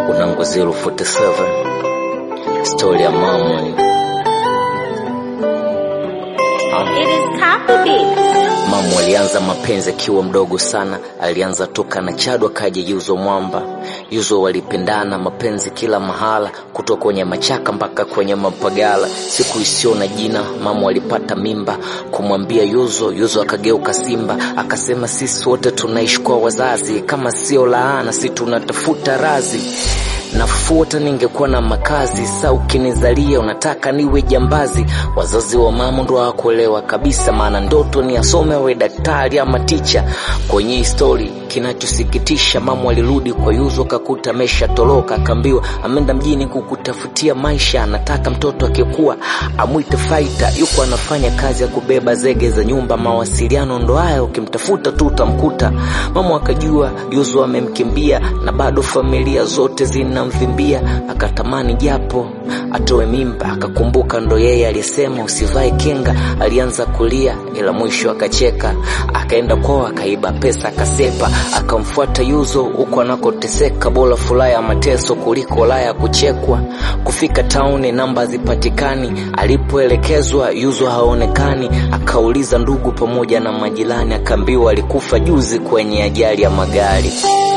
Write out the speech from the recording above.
Unango 047 stori ya mama It is copy beat. Mamu alianza mapenzi akiwa mdogo sana, alianza toka na Chado akaja Yuzo Mwamba. Yuzo walipendana mapenzi kila mahala, kutoka kwenye machaka mpaka kwenye mapagala. Siku isiyo na jina, mamu alipata mimba kumwambia Yuzo. Yuzo akageuka simba, akasema sisi wote tunaishi kwa wazazi, kama sio laana, si tunatafuta razi nafuta ningekuwa na makazi sa ukinizalia unataka niwe jambazi wazazi wa mama ndo hawakuelewa kabisa maana ndoto ni asome awe daktari ama ticha kwenye histori kinachosikitisha mama alirudi kwa yuzo kakuta amesha toroka akaambiwa ameenda mjini kukutafutia maisha anataka mtoto akikuwa amwite faita yuko anafanya kazi ya kubeba zege za nyumba mawasiliano ndo haya ukimtafuta tu utamkuta mama akajua yuzo amemkimbia na bado familia zote zinamvimbia akatamani japo atoe mimba akakumbuka ndo yeye aliyesema usivae kinga alianza kulia ila mwisho akacheka akaenda kwao akaiba pesa akasepa akamfuata yuzo huko anakoteseka bora furaha ya mateso kuliko laya ya kuchekwa kufika tauni namba zipatikani alipoelekezwa yuzo haonekani akauliza ndugu pamoja na majirani akaambiwa alikufa juzi kwenye ajali ya magari